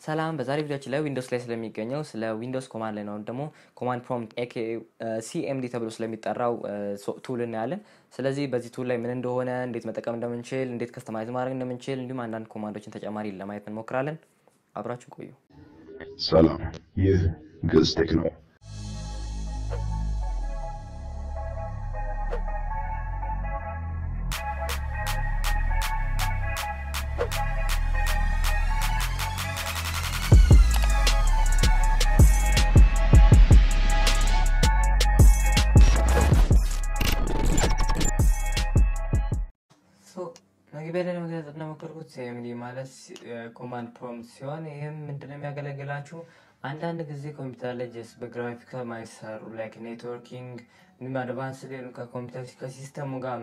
ሰላም በዛሬ ቪዲዮችን ላይ ዊንዶውስ ላይ ስለሚገኘው ስለ ዊንዶውስ ኮማንድ ላይ ነው ደግሞ ኮማንድ ፕሮምፕት ኤኬ ሲኤምዲ ተብሎ ስለሚጠራው ቱል እናያለን። ስለዚህ በዚህ ቱል ላይ ምን እንደሆነ፣ እንዴት መጠቀም እንደምንችል፣ እንዴት ከስተማይዝ ማድረግ እንደምንችል እንዲሁም አንዳንድ ኮማንዶችን ተጨማሪ ለማየት እንሞክራለን። አብራችሁ ቆዩ። ሰላም፣ ይህ ግዕዝ ቴክ ነው። መግቢያ ላይ ለመግለጽ እንደሞከርኩት ሲኤምዲ ማለት ኮማንድ ፕሮምፕት ሲሆን ይህም ምንድነው የሚያገለግላችሁ አንዳንድ ጊዜ ኮምፒውተር ላይ ጀስት በግራፊክ ማይሰሩ ላይክ ኔትወርኪንግ እንዲሁም አድቫንስ ሌሉ ከኮምፒውተር ከሲስተሙ ጋር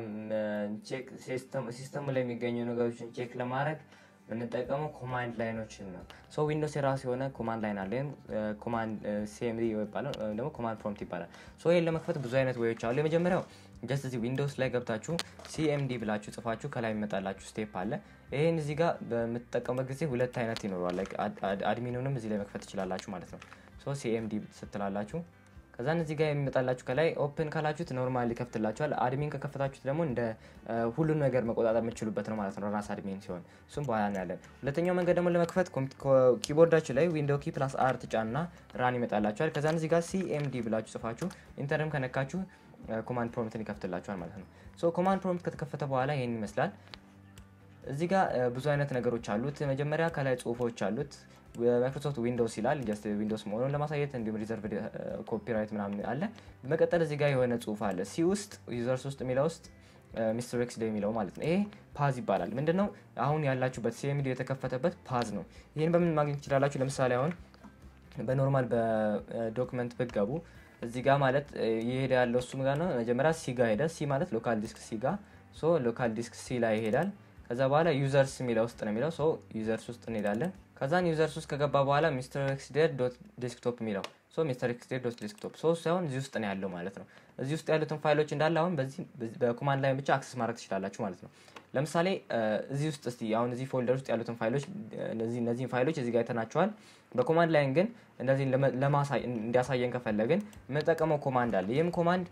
ሲስተሙ ላይ የሚገኙ ነገሮችን ቼክ ለማድረግ የምንጠቀመው ኮማንድ ላይኖችን ነው። ሶ ዊንዶውስ የራሱ የሆነ ኮማንድ ላይን አለ። ወይም ኮማንድ ሲኤምዲ ይባላል ወይም ደግሞ ኮማንድ ፕሮምፕት ይባላል። ሶ ይህን ለመክፈት ብዙ አይነት ወዮች አሉ። የመጀመሪያው ጀስት እዚህ ዊንዶውስ ላይ ገብታችሁ ሲኤምዲ ብላችሁ ጽፋችሁ ከላይ የሚመጣላችሁ ስቴፕ አለ። ይህን እዚህ ጋር በምትጠቀሙበት ጊዜ ሁለት አይነት ይኖረዋል። አድሚኑንም እዚህ ላይ መክፈት ትችላላችሁ ማለት ነው። ሶ ሲኤምዲ ስትላላችሁ ከዛን እዚህ ጋር የሚመጣላችሁ ከላይ ኦፕን ካላችሁት ኖርማል ይከፍትላችኋል። አድሚን ከከፈታችሁት ደግሞ እንደ ሁሉን ነገር መቆጣጠር የምችሉበት ነው ማለት ነው፣ ራስ አድሚን ሲሆን እሱም በኋላ እናያለን። ሁለተኛው መንገድ ደግሞ ለመክፈት ኪቦርዳችሁ ላይ ዊንዶው ኪ ፕላስ አር ትጫኑና ራን ይመጣላችኋል። ከዛን እዚህ ጋር ሲኤምዲ ብላችሁ ጽፋችሁ ኢንተርም ከነካችሁ ኮማንድ ፕሮምፕትን ይከፍትላችኋል ማለት ነው። ሶ ኮማንድ ፕሮምፕት ከተከፈተ በኋላ ይህን ይመስላል። እዚህ ጋር ብዙ አይነት ነገሮች አሉት። መጀመሪያ ከላይ ጽሁፎች አሉት። ማይክሮሶፍት ዊንዶውስ ይላል ጀስት ዊንዶውስ መሆኑን ለማሳየት እንዲሁም ሪዘርቭ ኮፒራይት ምናምን አለ። በመቀጠል እዚህ ጋር የሆነ ጽሁፍ አለ ሲ ውስጥ ዩዘርስ ውስጥ የሚለው ውስጥ ሚስተር ኤክስ ደ የሚለው ማለት ነው። ይሄ ፓዝ ይባላል። ምንድን ነው አሁን ያላችሁበት ሲኤምዲ የተከፈተበት ፓዝ ነው። ይህን በምን ማግኘት ትችላላችሁ? ለምሳሌ አሁን በኖርማል በዶክመንት ብትገቡ እዚህ ጋር ማለት እየሄደ ያለው እሱም ጋር ነው። መጀመሪያ ሲ ጋር ሄደ። ሲ ማለት ሎካል ዲስክ ሲ ጋር ሶ ሎካል ዲስክ ሲ ላይ ይሄዳል። ከዛ በኋላ ዩዘርስ የሚለው ውስጥ ነው የሚለው ሶ ዩዘርስ ውስጥ እንሄዳለን። ከዛን ዩዘርስ ውስጥ ከገባ በኋላ ሚስተር ኤክስዴር ዶት ዴስክቶፕ የሚለው ሶ ሚስተር ኤክስዴር ዶት ዴስክቶፕ ሶ ሳይሆን እዚህ ውስጥ ነው ያለው ማለት ነው። እዚህ ውስጥ ያሉትን ፋይሎች እንዳለ አሁን በዚህ በኮማንድ ላይ ብቻ አክሰስ ማድረግ ትችላላችሁ ማለት ነው። ለምሳሌ እዚህ ውስጥ እስቲ አሁን እዚህ ፎልደር ውስጥ ያሉትን ፋይሎች እነዚህን ፋይሎች እዚህ ጋር አይተናቸዋል። በኮማንድ ላይን ግን እንደዚህ እንዲያሳየን ከፈለግን የምንጠቀመው ኮማንድ አለ። ይህም ኮማንድ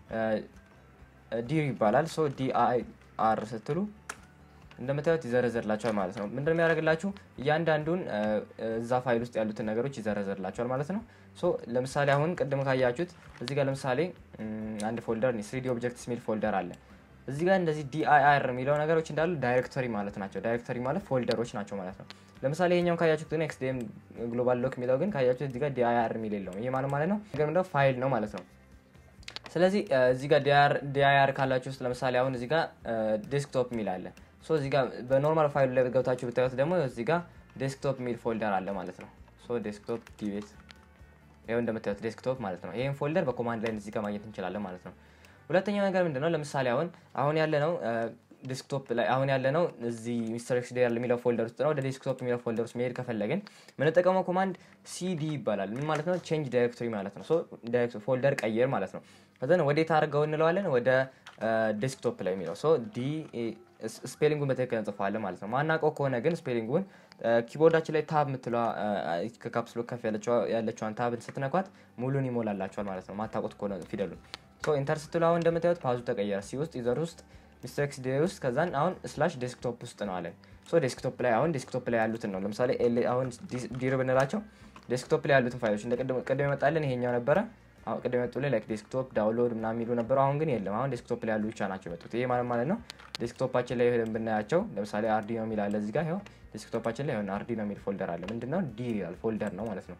ዲር ይባላል። ሶ ዲአይአር ስትሉ እንደምታዩት ይዘረዘርላቸዋል ማለት ነው። ምንድን የሚያደርግላችሁ እያንዳንዱን እዛ ፋይል ውስጥ ያሉትን ነገሮች ይዘረዘርላቸዋል ማለት ነው። ሶ ለምሳሌ አሁን ቅድም ካያችሁት እዚህ ጋር ለምሳሌ አንድ ፎልደር ስሪዲ ኦብጀክትስ የሚል ፎልደር አለ። እዚህ ጋር እንደዚህ ዲአይአር የሚለው ነገሮች እንዳሉ ዳይሬክቶሪ ማለት ናቸው። ዳይሬክቶሪ ማለት ፎልደሮች ናቸው ማለት ነው። ለምሳሌ ይሄኛውን ካያችሁት ግን ኤክስዲኤም ግሎባል ሎክ የሚለው ግን ካያችሁት እዚህ ጋር ዲአይአር የሚል የለውም። ይሄ ማለት ማለት ነው ነገር ምንድነው ፋይል ነው ማለት ነው። ስለዚህ እዚህ ጋር ዲአይአር ካላችሁ ውስጥ ለምሳሌ አሁን እዚህ ጋር ዴስክቶፕ የሚል አለ። ሶ እዚህ ጋር በኖርማል ፋይሉ ላይ ገብታችሁ ብታዩት ደግሞ እዚህ ጋር ዴስክቶፕ የሚል ፎልደር አለ ማለት ነው። ሶ ዴስክቶፕ ዲቤት ይኸው እንደምታዩት ዴስክቶፕ ማለት ነው። ይህን ፎልደር በኮማንድ ላይ እዚህ ጋር ማግኘት እንችላለን ማለት ነው። ሁለተኛው ነገር ምንድን ነው? ለምሳሌ አሁን አሁን ያለ ነው ዴስክቶፕ ላይ አሁን ያለ ነው እዚህ ሚስተር ኤክስ ዴር የሚለው ፎልደር ውስጥ ነው። ወደ ዴስክቶፕ የሚለው ፎልደር ውስጥ መሄድ ከፈለግን የምንጠቀመው ኮማንድ ሲዲ ይባላል። ምን ማለት ነው? ቼንጅ ዳይሬክቶሪ ማለት ነው። ፎልደር ቀይር ማለት ነው። ከዘን ወዴት አድርገው እንለዋለን? ወደ ዴስክቶፕ ላይ የሚለው ሶ ዲ ስፔሊንጉን በትክክል እንጽፈዋለን ማለት ነው። ማናውቀው ከሆነ ግን ስፔሊንጉን ኪቦርዳችን ላይ ታብ የምትለዋ ከካፕስሎ ከፍ ያለችዋን ታብን ስትነኳት ሙሉን ይሞላላቸዋል ማለት ነው። ማታውቁት ከሆነ ፊደሉን ሶ ኢንተር ስትሉ አሁን እንደምታዩት ፓዙ ተቀየረ። ሲ ውስጥ ዩዘር ውስጥ ሚስተር ኤክስ ዴ ውስጥ ከዛን አሁን ስላሽ ዴስክቶፕ ውስጥ ነው አለን። ሶ ዴስክቶፕ ላይ አሁን ዴስክቶፕ ላይ ያሉትን ነው ለምሳሌ አሁን ዲር ብንላቸው ዴስክቶፕ ላይ ያሉትን ፋይሎች እንደ ቅድም የመጣልን ይሄኛው ነበረ። አሁን ቅድም የመጡ ላይ ላይክ ዴስክቶፕ ዳውንሎድ ምናምን የሚሉ ነበሩ። አሁን ግን የለም። አሁን ዴስክቶፕ ላይ ያሉ ብቻ ናቸው የመጡት። ይሄ ማለት ማለት ነው ዴስክቶፓችን ላይ ሄደን ብናያቸው ለምሳሌ አርዲኖ የሚል አለ እዚህ ጋር ይኸው ዴስክቶፓችን ላይ ሆነ አርዲኖ የሚል ፎልደር አለ። ምንድነው ዲር ይላል ፎልደር ነው ማለት ነው።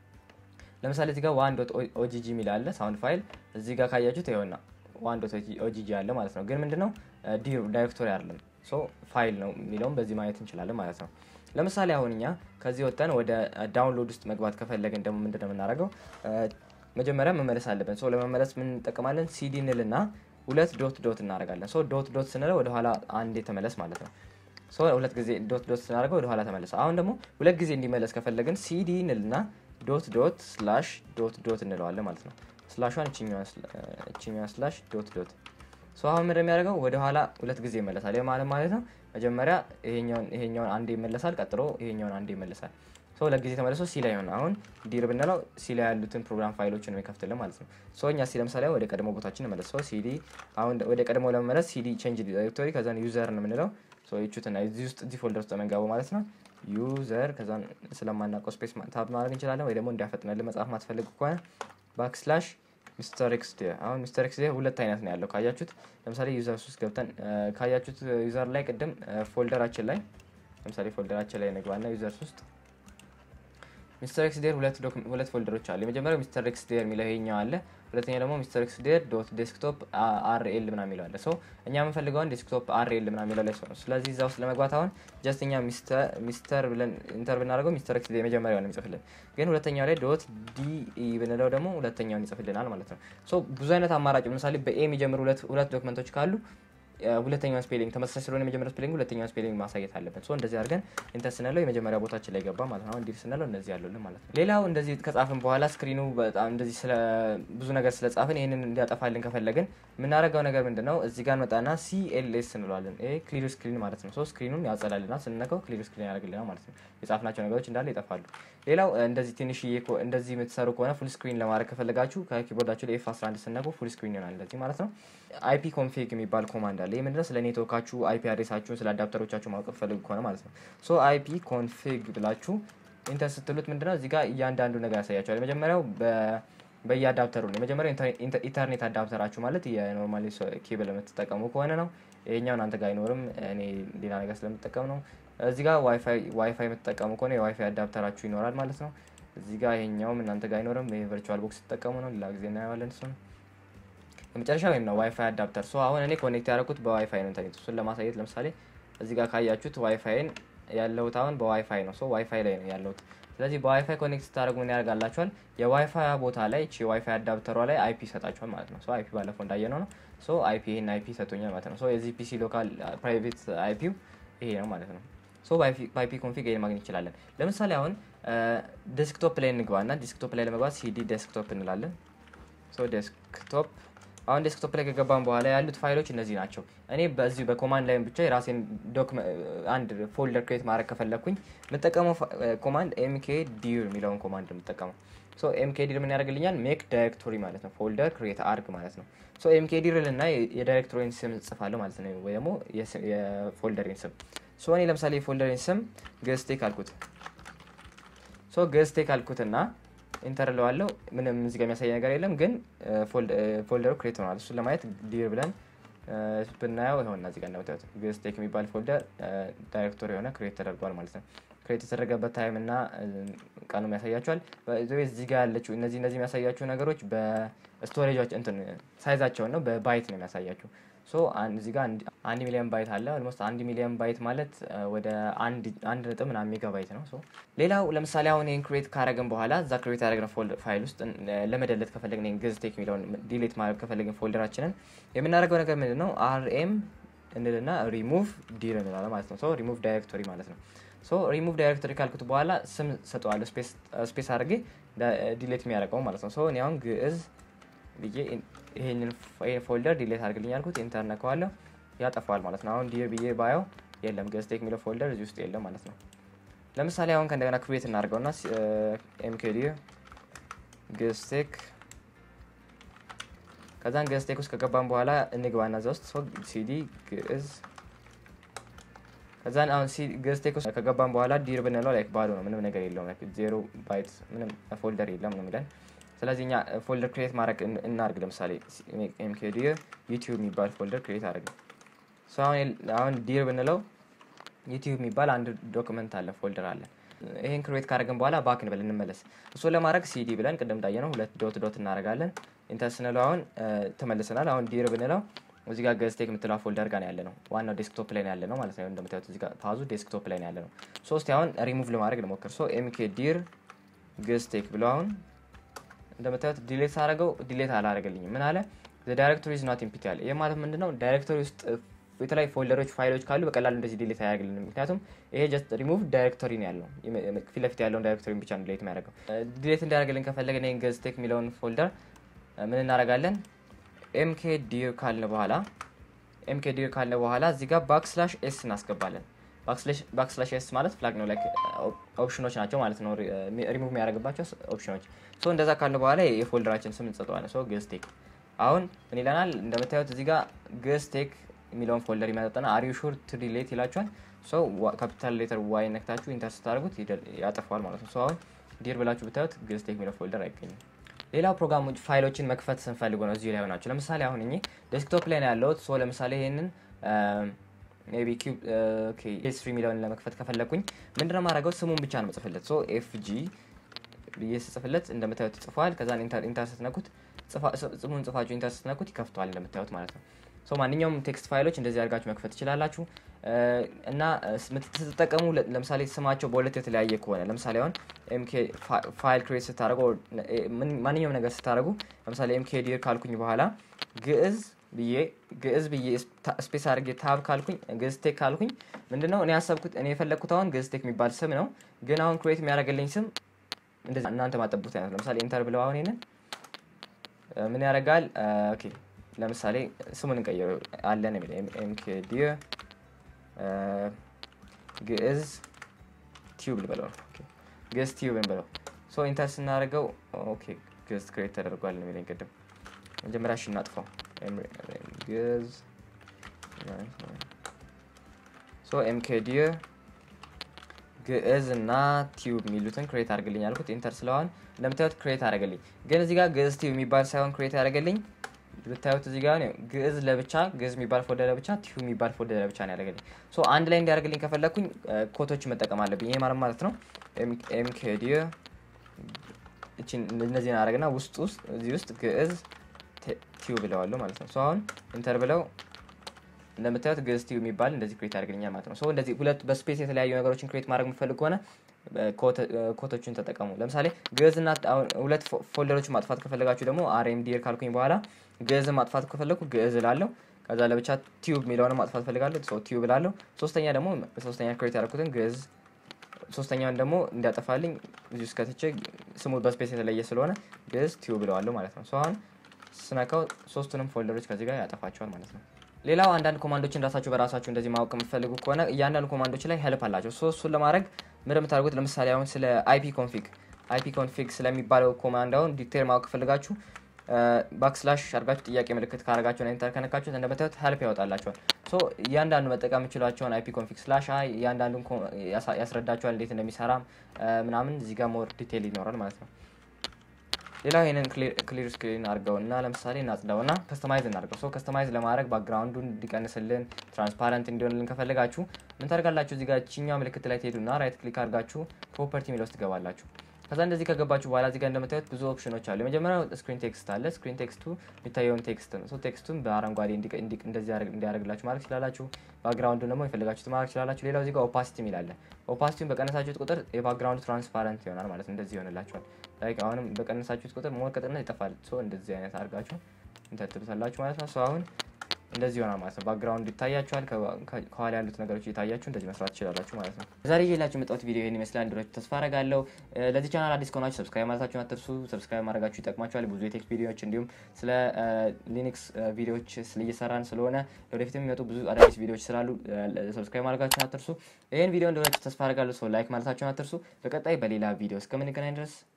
ለምሳሌ እዚህ ጋር ዋን ዶት ኦጂጂ የሚል አለ ሳውንድ ፋይል እዚህ ጋር ካያችሁት ይኸውና ዋን ዶት ኦጂጂ አለ ማለት ነው። ግን ምንድነው ዲር ዳይሬክቶሪ አይደለም ሶ ፋይል ነው የሚለውም በዚህ ማየት እንችላለን ማለት ነው። ለምሳሌ አሁን እኛ ከዚህ ወጥተን ወደ ዳውንሎድ ውስጥ መግባት ከፈለግን ደግሞ ምንድነው የምናደርገው? መጀመሪያ መመለስ አለብን። ሶ ለመመለስ ምን እንጠቀማለን? ሲዲ እንልና ሁለት ዶት ዶት እናደርጋለን። ሶ ዶት ዶት ስንለው ወደኋላ አንዴ ተመለስ ማለት ነው። ሶ ሁለት ጊዜ ዶት ዶት ስናደርገው ወደኋላ ተመለሰ። አሁን ደግሞ ሁለት ጊዜ እንዲመለስ ከፈለግን ሲዲ እንልና ዶት ዶት ስላሽ ዶት ዶት እንለዋለን ማለት ነው። ስላሿን እችኛዋን ስላሽ ዶት ዶት ሶ አሁን ምንድን የሚያደርገው ወደኋላ ሁለት ጊዜ ይመለሳል። ይህ ማለት ማለት ነው መጀመሪያ ይሄኛውን ይሄኛውን አንዴ ይመለሳል፣ ቀጥሎ ይሄኛውን አንዴ ይመለሳል። ሰው ለጊዜ ተመልሶ ሲ ላይ ሆነ አሁን ዲር ብንለው ሲ ላይ ያሉትን ፕሮግራም ፋይሎችን የሚከፍትልን ማለት ነው። ሶ እኛ ሲ ለምሳሌ ወደ ቀድሞ ቦታችን መለስ ሰው ሲዲ አሁን ወደ ቀድሞ ለመመለስ ሲዲ ቼንጅ ዲሬክቶሪ ከዛን ዩዘር ነው የምንለው ይቹትና እዚህ ውስጥ እዚህ ፎልደር ውስጥ የምንገባው ማለት ነው። ዩዘር ከዛን ስለማናውቀው ስፔስ ታብ ማድረግ እንችላለን፣ ወይ ደግሞ እንዲያፈጥነልን መጽሐፍ ማትፈልግ ከሆነ ባክስላሽ ሚስተር ኤክስ ዴር አሁን ሚስተር ኤክስ ዴር ሁለት አይነት ነው ያለው ካያችሁት። ለምሳሌ ዩዘር ውስጥ ገብተን ካያችሁት ዩዘር ላይ ቅድም ፎልደራችን ላይ ለምሳሌ ፎልደራችን ላይ ንግባና ዩዘርስ ውስጥ ሚስተር ኤክስ ዴር ሁለት ፎልደሮች አሉ። የመጀመሪያው ሚስተር ኤክስ ዴር የሚለው ይሄኛው አለ። ሁለተኛ ደግሞ ሚስተር ኤክስ ዴር ዶት ዴስክቶፕ አር ኤል ምና የሚለው አለ። ሰው እኛ የምንፈልገውን ዴስክቶፕ አር ኤል ምና የሚለው ላይ ነው። ስለዚህ እዛ ውስጥ ለመግባት አሁን ጀስት እኛ ሚስተር ብለን ኢንተር ብናደርገው ሚስተር ኤክስ ዴር የመጀመሪያውን የሚጽፍልን፣ ግን ሁለተኛው ላይ ዶት ዲ ብንለው ደግሞ ሁለተኛውን ይጽፍልናል ማለት ነው። ሶ ብዙ አይነት አማራጭ ለምሳሌ በኤ የሚጀምሩ ሁለት ዶክመንቶች ካሉ ሁለተኛውን ስፔሊንግ ተመሳሳይ ስለሆነ የመጀመሪያው ስፔሊንግ ሁለተኛውን ስፔሊንግ ማሳየት አለበት። ሶ እንደዚህ አድርገን ኢንተር ስንለው የመጀመሪያ ቦታችን ላይ ገባ ማለት ነው። አሁን ዲር ስንለው እነዚህ ያሉልን ማለት ነው። ሌላው እንደዚህ ከጻፍን በኋላ ስክሪኑ በጣም እንደዚህ ስለ ብዙ ነገር ስለጻፍን ይህንን እንዲያጠፋልን ከፈለግን የምናደርገው ነገር ምንድን ነው? እዚህ ጋር መጣና ሲኤልኤስ እንለዋለን። ይሄ ክሊር ስክሪን ማለት ነው። ሶ ስክሪኑን ያጸላልናል። ስንነካው ክሊር ስክሪን ያደርግልናል ማለት ነው። የጻፍናቸው ነገሮች እንዳለ ይጠፋሉ። ሌላው እንደዚህ ትንሽዬ እንደዚህ የምትሰሩ ከሆነ ፉል ስክሪን ለማድረግ ከፈለጋችሁ ከኪቦርዳችሁ ላይ ኤፍ 11 ስነቁ ፉል ስክሪን ይሆናል እንደዚህ ማለት ነው። አይፒ ኮንፊግ የሚባል ኮማንድ አለ። ይህ ምንድነው? ስለ ኔትወርካችሁ አይፒ አድሬሳችሁን ስለ አዳፕተሮቻችሁ ማወቅ ፈልጉ ከሆነ ማለት ነው። ሶ አይፒ ኮንፊግ ብላችሁ ኢንተር ስትሉት ምንድነው እዚህ ጋር እያንዳንዱ ነገር ያሳያቸዋል። የመጀመሪያው በየአዳፕተሩ ነው። የመጀመሪያው ኢንተርኔት አዳፕተራችሁ ማለት የኖርማሊ ኬብል የምትጠቀሙ ከሆነ ነው። ይሄኛው እናንተ ጋር አይኖርም። እኔ ሌላ ነገር ስለምጠቀም ነው። እዚህ ጋር ዋይፋይ የምትጠቀሙ ከሆነ የዋይፋይ አዳፕተራችሁ ይኖራል ማለት ነው። እዚህ ጋር ይሄኛውም እናንተ ጋር አይኖርም። ይሄ ቨርቹዋል ቦክስ ትጠቀሙ ነው። ሌላ ጊዜ እናየዋለን እሱን የመጨረሻ ወይም ነው ዋይፋይ አዳፕተር። ሶ አሁን እኔ ኮኔክት ያደረኩት በዋይፋይ ነው ኢንተርኔት። እሱን ለማሳየት ለምሳሌ እዚህ ጋር ካያችሁት ዋይፋይን ያለሁት አሁን በዋይፋይ ነው። ሶ ዋይፋይ ላይ ነው ያለሁት። ስለዚህ በዋይፋይ ኮኔክት ስታደርጉ ምን ያደርጋላችኋል? የዋይፋይ ቦታ ላይ ቺ ዋይፋይ አዳፕተሯ ላይ አይፒ ይሰጣችኋል ማለት ነው። ሶ አይፒ ባለፈው እንዳየነው ነው። ሶ አይፒ ይሄን አይፒ ሰጥቶኛል ማለት ነው። ሶ የዚህ ፒሲ ሎካል ፕራይቬት አይፒው ይሄ ነው ማለት ነው። ሶ በአይፒ ኮንፊግ ይሄን ማግኘት እንችላለን። ለምሳሌ አሁን ዴስክቶፕ ላይ እንግባ እና ዴስክቶፕ ላይ ለመግባት ሲዲ ዴስክቶፕ እንላለን። ሶ ዴስክቶፕ አሁን ዴስክቶፕ ላይ ከገባን በኋላ ያሉት ፋይሎች እነዚህ ናቸው። እኔ በዚሁ በኮማንድ ላይም ብቻ የራሴን አንድ ፎልደር ክሬት ማድረግ ከፈለግኩኝ የምጠቀመው ኮማንድ ኤምኬ ዲር የሚለውን ኮማንድ ነው የምጠቀመው። ሶ ኤምኬ ዲር ምን ያደርግልኛል? ሜክ ዳይሬክቶሪ ማለት ነው። ፎልደር ክሬት አርግ ማለት ነው። ሶ ኤምኬ ዲር ልና የዳይሬክቶሪን ስም ጽፋለሁ ማለት ነው፣ ወይ ደግሞ የፎልደሪን ስም። ሶ እኔ ለምሳሌ የፎልደሪን ስም ገዝቴክ አልኩት። ሶ ገዝቴክ አልኩትና ኢንተር ለዋለው ምንም እዚህ ጋር የሚያሳይ ነገር የለም፣ ግን ፎልደሩ ክሬት ሆኗል። እሱን ለማየት ዲር ብለን ብናየው ይሆንና እዚህ ጋር እንደምታዩት ግስቴክ የሚባል ፎልደር ዳይሬክቶሪ የሆነ ክሬት ተደርጓል ማለት ነው። ክሬት የተደረገበት ታይም እና ቀኑ ያሳያቸዋል። እዚህ ጋር ያለችው እነዚህ እነዚህ የሚያሳያቸው ነገሮች በስቶሬጃቸው እንትን ሳይዛቸውን ነው በባይት ነው የሚያሳያቸው። ሶ እዚህ ጋር አንድ ሚሊዮን ባይት አለ። ኦልሞስት አንድ ሚሊዮን ባይት ማለት ወደ አንድ ነጥብ ምናምን ሜጋ ባይት ነው። ሶ ሌላው ለምሳሌ አሁን ይህን ክሬት ካረግን በኋላ እዛ ክሬት ያደረግነው ፋይል ውስጥ ለመደለት ከፈለግን ይህን ግዝቴክ የሚለውን ዲሌት ማድረግ ከፈለግን ፎልደራችንን የምናደርገው ነገር ምንድን ነው? አርኤም እንልና ሪሙቭ ዲር እንላለን ማለት ነው። ሶ ሪሙቭ ዳይሬክቶሪ ማለት ነው። ሶ ሪሙቭ ዳይሬክቶሪ ካልኩት በኋላ ስም ሰጠዋለሁ፣ ስፔስ አድርጌ ዲሌት የሚያደርገው ማለት ነው። ሶ እኔ አሁን ግዕዝ ብዬ ይሄንን ፎልደር ዲሌት አድርግልኝ ያልኩት ኢንተር ነከዋለሁ ያጠፋዋል ማለት ነው። አሁን ዲር ብዬ ባየው የለም ገዝቴክ የሚለው ፎልደር እዚህ ውስጥ የለም ማለት ነው። ለምሳሌ አሁን ከእንደገና ክሬት እናድርገውና ኤምኬዲ ገዝቴክ ከዛን ገዝቴክ ውስጥ ከገባን በኋላ እንግባና እዛ ውስጥ ሲዲ ግዕዝ ከዛን አሁን ገዝቴክ ውስጥ ከገባን በኋላ ዲር ብንለው ላይክ ባዶ ነው፣ ምንም ነገር የለውም። ዜሮ ባይት ምንም ፎልደር የለም ነው የሚለን ስለዚህ እኛ ፎልደር ክሬት ማድረግ እናርግ። ለምሳሌ ኤምኬዲ ዩቲዩብ የሚባል ፎልደር ክሬት አድርግ። አሁን ዲር ብንለው ዩቲዩብ የሚባል አንድ ዶክመንት አለ ፎልደር አለ። ይህን ክሬት ካደረግን በኋላ ባክ እንበል እንመለስ። እሱን ለማድረግ ሲዲ ብለን ቅድም እንዳየነው ሁለት ዶት ዶት እናደርጋለን። ኢንተር ስንለው አሁን ተመልሰናል። አሁን ዲር ብንለው እዚህ ጋር ገዝቴክ የምትለው ፎልደር ጋር ያለ ነው። ዋናው ዴስክቶፕ ላይ ያለ ነው ማለት ነው። እንደምታዩት እዚህ ጋር ፓዙ ዴስክቶፕ ላይ ያለ ነው። ሶስት አሁን ሪሙቭ ለማድረግ ልሞክር። ሶ ኤምኬ ዲር ገዝቴክ ብለው አሁን እንደምታዩት ዲሌት ሳደርገው ዲሌት አላደረገልኝም። ምን አለ ዳይሬክቶሪ ዝ ናት ኢምፒቲ አለ። ይህ ማለት ምንድነው? ዳይሬክቶሪ ውስጥ የተለያዩ ፎልደሮች፣ ፋይሎች ካሉ በቀላሉ እንደዚህ ዲሌት አያደርግልንም። ምክንያቱም ይሄ ጀስት ሪሙቭ ዳይሬክቶሪ ነው ያለው። ፊት ለፊት ያለውን ዳይሬክቶሪ ብቻ ነው ዲሌት የሚያደርገው። ዲሌት እንዲያደርግልን ከፈለገን ይህን ገዝቴክ የሚለውን ፎልደር ምን እናደርጋለን? ኤምኬ ዲር ካልን በኋላ ኤምኬ ዲር ካልን በኋላ እዚህ ጋር ባክስላሽ ኤስ እናስገባለን። ባክስላሽ ኤስ ማለት ፍላግ ነው ላይክ ኦፕሽኖች ናቸው ማለት ነው ሪሙቭ የሚያደርግባቸው ኦፕሽኖች ሶ እንደዛ ካለ በኋላ የፎልደራችን ስም እንሰጠዋለን ሶ ግስቴክ አሁን ምን ይለናል እንደምታዩት እዚህ ጋር ግስቴክ የሚለውን ፎልደር ይመጣጠና አር ዩ ሹር ቱ ዲሌት ይላችኋል ሶ ካፒታል ሌተር ዋይ ነክታችሁ ኢንተር ስታደርጉት ያጠፋዋል ማለት ነው ሶ አሁን ዲር ብላችሁ ብታዩት ግስቴክ የሚለው ፎልደር አይገኝም ሌላው ፕሮግራሞች ፋይሎችን መክፈት ስንፈልጉ ነው እዚሁ ላይ ሆናቸው ለምሳሌ አሁን እኚህ ዴስክቶፕ ላይ ነው ያለሁት ሶ ለምሳሌ ይሄንን ቢ ስሪ የሚለውን ለመክፈት ከፈለግኩኝ ምንድነው ማድረገው ስሙን ብቻ ነው መጽፍለት ሶ ኤፍ ጂ ብዬ ስጽፍለት እንደምታዩት ጽፏል ከዛ ኢንተር ስትነኩት ጽሙን ጽፋችሁ ኢንተር ስትነኩት ይከፍተዋል እንደምታዩት ማለት ነው ሶ ማንኛውም ቴክስት ፋይሎች እንደዚህ አድርጋችሁ መክፈት ትችላላችሁ እና ስትጠቀሙ ለምሳሌ ስማቸው በሁለት የተለያየ ከሆነ ለምሳሌ አሁን ኤምኬ ፋይል ክሬት ስታደረጉ ማንኛውም ነገር ስታደረጉ ለምሳሌ ኤምኬ ዲር ካልኩኝ በኋላ ግዕዝ ብዬ ግዕዝ ብዬ ስፔስ አድርጌ ታብ ካልኩኝ ግዕዝ ቴክ ካልኩኝ ምንድነው እኔ ያሰብኩት እኔ የፈለግኩት አሁን ግዕዝ ቴክ የሚባል ስም ነው ግን አሁን ክሬት የሚያደርግልኝ ስም እንደዚህ እናንተ ማጠቡት አይነት ለምሳሌ ኢንተር ብለው አሁን ይንን ምን ያደርጋል ኦኬ ለምሳሌ ስሙን እንቀይረው አለን የሚል ኤምኬዲ ግዕዝ ቲዩብ ልበለው ነው ግዕዝ ቲዩብ እንበለው ሶ ኢንተር ስናደርገው ኦኬ ግዕዝ ክሬት ተደርጓል የሚለኝ ቅድም መጀመሪያ እሺ እናጥፋው ግዕዝ ሶ ኤምኬዲ ግዕዝ እና ቲዩብ የሚሉትን ክሬት አድርግልኝ ያልኩት ኢንተር ስለሆን እንደምታዩት ክሬት አደረገልኝ ግን እዚህ ጋር ግዕዝ ቲዩብ የሚባል ሳይሆን ክሬት ያደረገልኝ ብታዩት እዚህ ጋር ግዕዝ ለብቻ ግዕዝ የሚባል ፎልደር ለብቻ ቲዩ የሚባል ፎልደር ለብቻ ነው ያደረገልኝ ሶ አንድ ላይ እንዲያደርግልኝ ከፈለግኩኝ ኮቶች መጠቀም አለብኝ ይሄ ማለት ማለት ነው ኤምኬዲ እነዚህን አደረግና ውስጥ ውስጥ እዚህ ውስጥ ግዕዝ ቲዩ ብለዋለሁ ማለት ነው አሁን ኢንተር ብለው እንደምታዩት ግዕዝ ቲዩ የሚባል እንደዚህ ክሬት ያደርግልኛል ማለት ነው ሶ እንደዚህ ሁለት በስፔስ የተለያዩ ነገሮችን ክሬት ማድረግ የምፈልግ ከሆነ ኮቶችን ተጠቀሙ ለምሳሌ ግዕዝና ሁለት ፎልደሮችን ማጥፋት ከፈለጋችሁ ደግሞ አርኤምዲር ካልኩኝ በኋላ ግዕዝን ማጥፋት ከፈለግኩ ግዕዝ ላለሁ ከዛ ለብቻ ቲዩብ የሚለውን ማጥፋት ፈልጋለሁ ቲዩብ ላለሁ ሶስተኛ ደግሞ ሶስተኛ ክሬት ያደረኩትን ግዕዝ ሶስተኛውን ደግሞ እንዲያጠፋልኝ እዚህ ውስጥ ከትቼ ስሙ በስፔስ የተለየ ስለሆነ ግዕዝ ቲዩብ ብለዋለሁ ማለት ነው አሁን ስነካው ሶስቱንም ፎልደሮች ከዚህ ጋር ያጠፋቸዋል ማለት ነው ሌላው አንዳንድ ኮማንዶችን ራሳችሁ በራሳችሁ እንደዚህ ማወቅ የምትፈልጉ ከሆነ እያንዳንዱ ኮማንዶች ላይ ሄልፕ አላቸው ሶ እሱን ለማድረግ ምን የምታደርጉት ለምሳሌ አሁን ስለ አይፒ ኮንፊግ አይፒ ኮንፊግ ስለሚባለው ኮማንድ አሁን ዲቴል ማወቅ ከፈልጋችሁ ባክስላሽ አድርጋችሁ ጥያቄ ምልክት ካረጋችሁ ኢንተር ከነካችሁት እንደምታዩት ሄልፕ ያወጣላችኋል ሶ እያንዳንዱ መጠቀም የምችሏቸውን አይፒ ኮንፊግ ስላሽ አይ እያንዳንዱን ያስረዳችኋል እንዴት እንደሚሰራ ምናምን እዚህ ጋር ሞር ዲቴል ይኖራል ማለት ነው ሌላው ይህንን ክሊር ስክሪን አድርገው እና ለምሳሌ እናጽዳው እና ከስተማይዝ እናድርገው ሶ ከስተማይዝ ለማድረግ ባክግራውንዱ እንዲቀንስልን ትራንስፓረንት እንዲሆንልን ከፈለጋችሁ ምን ታደርጋላችሁ እዚህ ጋር ችኛው ምልክት ላይ ትሄዱና ራይት ክሊክ አድርጋችሁ ፕሮፐርቲ የሚለው ውስጥ ትገባላችሁ ከዛ እንደዚህ ከገባችሁ በኋላ እዚህ ጋር እንደምታዩት ብዙ ኦፕሽኖች አሉ የመጀመሪያው ስክሪን ቴክስት አለ ስክሪን ቴክስቱ የሚታየውን ቴክስት ነው ቴክስቱን በአረንጓዴ እንደዚህ እንዲያደርግላችሁ ማድረግ ትችላላችሁ ባክግራውንዱ ደግሞ የፈለጋችሁት ማድረግ ትችላላችሁ ሌላው እዚህ ጋር ኦፓሲቲ የሚላለ ኦፓሲቲውን በቀነሳችሁት ቁጥር የባክግራውንዱ ትራንስፓረንት ይሆናል ማለት እንደዚህ ይሆንላችኋል ላይክ አሁንም በቀነሳችሁት ቁጥር ሞር ቅጥነት ይጠፋል ሶ እንደዚህ አይነት አድርጋችሁ እንተትሉታላችሁ ማለት ነው አሁን እንደዚህ ይሆናል ማለት ነው ባክግራውንድ ይታያችኋል ከኋላ ያሉት ነገሮች እየታያችሁ እንደዚህ መስራት ትችላላችሁ ማለት ነው ዛሬ ይዤላችሁ የመጣሁት ቪዲዮ ይህን ይመስላል እንደሆናችሁ ተስፋ አረጋለሁ ለዚህ ቻናል አዲስ ከሆናችሁ ሰብስክራይብ ማለታችሁን አትርሱ ሰብስክራይብ ማድረጋችሁ ይጠቅማችኋል ብዙ የቴክስ ቪዲዮዎች እንዲሁም ስለ ሊኒክስ ቪዲዮዎች እየሰራን ስለሆነ ለወደፊት የሚመጡ ብዙ አዳዲስ ቪዲዮዎች ስላሉ ሰብስክራይብ ማድረጋችሁን አትርሱ ይህን ቪዲዮ እንደሆናችሁ ተስፋ አረጋለሁ ሰው ላይክ ማለታችሁን አትርሱ በቀጣይ በሌላ ቪዲዮ እስከምንገናኝ ድረስ